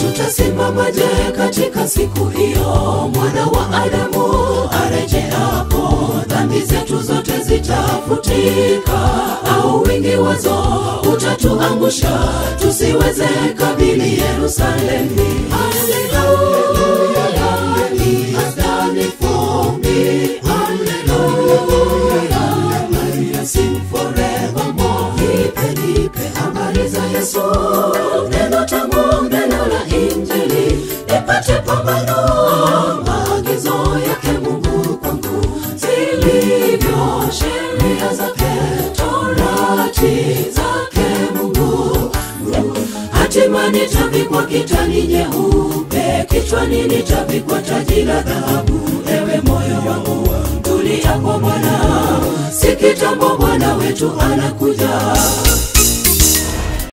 tutasimamaje katika siku hiyo mwana wa Adamu arejeapo? Dhambi zetu zote zitafutika, au wingi wazo utatuangusha tusiweze kabili Yerusalemu. Haleluya, He has done it for me. Haleluya, I will sing forevermore. Nipe, nipe habari za Yesu, neno tamu, neno la Injili, nipate pambano, maagizo yake Mungu kwangu zilivyo, sheria zake, torati zake Mungu hatima nitavikwa kitani nyeupe, kichwani nitavikwa taji la dhahabu. Ewe moyo wangu, tulia kwa Bwana, si kitambo Bwana wetu anakuja.